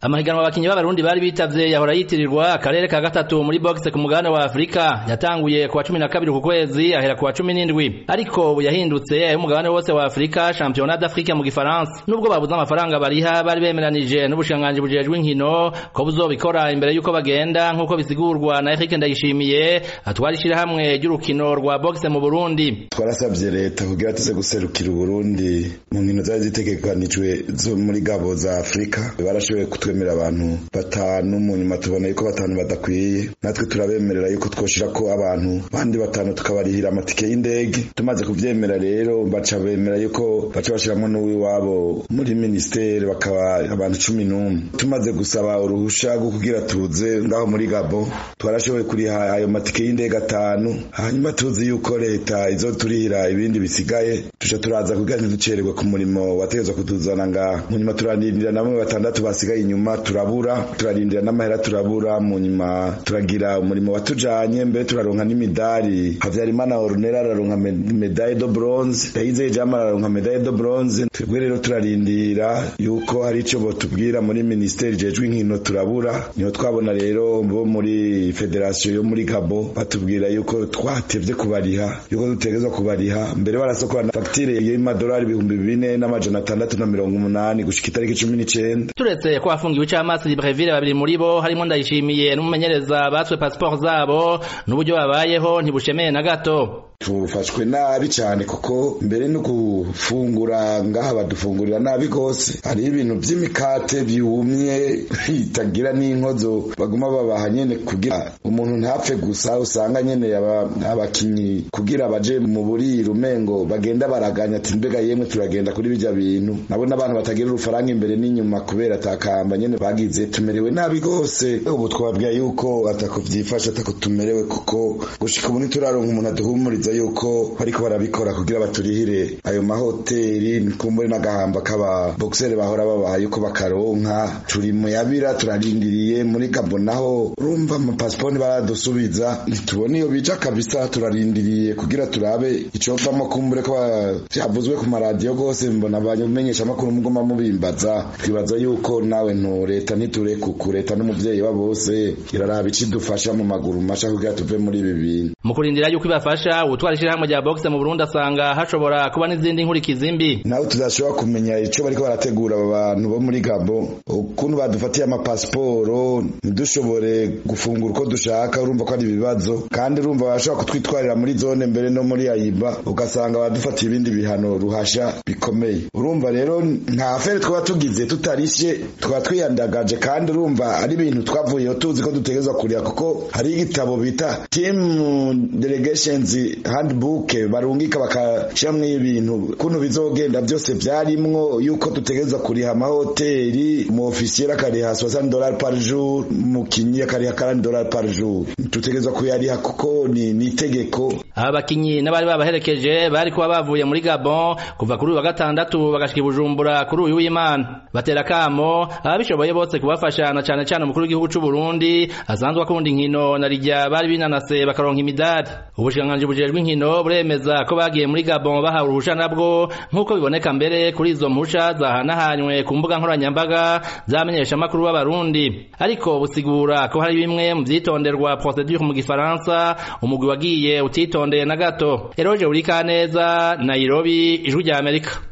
amahiganwa abakinyi b'abarundi bari bitavye yahora yitirirwa akarere ka gatatu muri boxe ku mugabane wa Afrika yatanguye kuwa cumi na kabiri ku kwezi ahera kuwa cumi n'indwi ariko ubu yahindutse ay'umugabane wose wa Afrika championnat d'Afrique mu gifaransa nubwo babuze amafaranga bariha bari bemeranije n'ubushikiranganji bujejwe inkino ko buzobikora imbere yuko bagenda nk'uko bisigurwa na Eric Ndayishimiye atwara ishirahamwe ry'urukino rwa boxe mu Burundi twarasabye leta kugira tuze guserukira Uburundi mu nkino zari zitegekanijwe zo muri gabo za Afrika barashoboye kutwemerera abantu batanu mu nyuma tubona yuko batanu badakwiye natwe turabemerera yuko twoshira ko abantu bandi batanu tukabarihira amatike y'indege tumaze kuvyemera rero baca bemera yuko baca bashiramwo n'uwiwabo muri ministeri bakaba abantu cumi n'umwe tumaze gusaba uruhusha rwo kugira tuze ngaho muri gabo twarashoboye kuriha ayo matike y'indege atanu hanyuma tuzi yuko leta izoturihira ibindi bisigaye tuca turaza kugira ntiducererwe ku murimo wategezwa kutuzana ngaha mu nyuma turarindira namwe batandatu basigaye inyuma turabura turarindira n'amahera turabura mu nyuma turagira umurimo watujanye mbere turaronka n'imidari Havyarimana Ornella araronka medaille de bronze Ndayizeye Jama araronka medaille de bronze twebwe rero turarindira yuko hari ico botubwira muri ministeri jejwe inkino turabura niho twabona rero bo muri federation yo muri Gabo batubwira yuko twatevye kubariha yuko dutegezwa kubariha mbere barasokora fagitire y'amadolari ibihumbi bine n'amajana atandatu na mirongo umunani gushika itariki cumi n'icenda turetse ko hafungiwe icamasi Libreville babiri muri bo harimo ndayishimiye n'umumenyereza batswe passport zabo n'uburyo babayeho ntibushemeye na gato tufashwe nabi cyane kuko mbere no gufungura ngaha badufungurira nabi gose hari ibintu vy'imikate byumye bitagira n'inkozo baguma babaha nyene kugira umuntu ntapfe gusa usanga nyene abakinyi kugira baje mu buriro umengo bagenda baraganya ati mbega yemwe turagenda kuri bijya bintu nabo n'abantu batagira urufaranga imbere n'inyuma kubera atakamba nyene bagize tumerewe nabi gose ubu twabwiye yuko atako vyifashe atako tumerewe kuko gushika ubu ntituraronka umuntu aduhumuriza yuko bariko barabikora kugira baturihire ayo mahoteli nikumbure n'agahamba k'aba boxere bahora babaha yuko bakaronka turi mu yabira turarindiriye muri gabo naho urumva amapasiponi baradusubiza ntitubona iyo bija kabisa turarindiriye kugira turabe icovamo kumbure ko vyavuzwe ku maradiyo gose mbona abamenyesha amakuru mugoma mubimbaza twibaza yuko nawe ntu leta ntiturekuku leta n'umuvyeyi wa bose iraraba icidufasha mu maguru masha kugira tuve muri ibi bintu mu kurindira yuko ibafasha utwara ishirahamwe rya boxe mu Burundi asanga hashobora kuba n'izindi nkurikizi mbi nawe tudashobora kumenya ico bariko barategura aba bantu bo muri Gabo ukuntu badufatiye amapasiporo ntidushobore gufungura uko dushaka urumva ko ari ibibazo kandi urumva bashobora kutwitwarira muri zone mbere no muri ayiba ugasanga badufatiye ibindi bihano ruhasha bikomeye urumva rero nta fere twaba tugize tutarishe twaba twiyandagaje kandi urumva ari ibintu twavuyeho tuzi ko dutegerezwa kuriha kuko hari igitabo bita team delegations handbook barungika bakashiramwo ibintu kuntu bizogenda byose vyarimwo yuko dutegerezwa kuriha amahoteli mu ofisiye akariha 60 dollars par jour mukinyi akariha 40 dollars par jour dutegerezwa kuyariha kuko ni nitegeko aba bakinyi n'abari babaherekeje bari kuba bavuye muri Gabon kuva kuri uyu wa gatandatu bagashika Bujumbura kuri uyu w'Imana batera kamo ababishoboye bose kubafasha na cane cane umukuru w'igihugu c'u Burundi asanzwe akunda inkino na rijya bari binanase bakaronka imidari ubushikiranganji bujejwe inkino buremeza ko bagiye muri Gabon bahawe uruhusha nabwo nk'uko biboneka mbere kuri izo mpusha zahanahanywe ku mbuga nkoranyambaga zamenyesha amakuru b'abarundi ariko busigura ko hari bimwe mu vyitonderwa procedure mu gifaransa umugwi wagiye utitondeye na gato Eroje Urikaneza Nairobi ijwi rya Amerika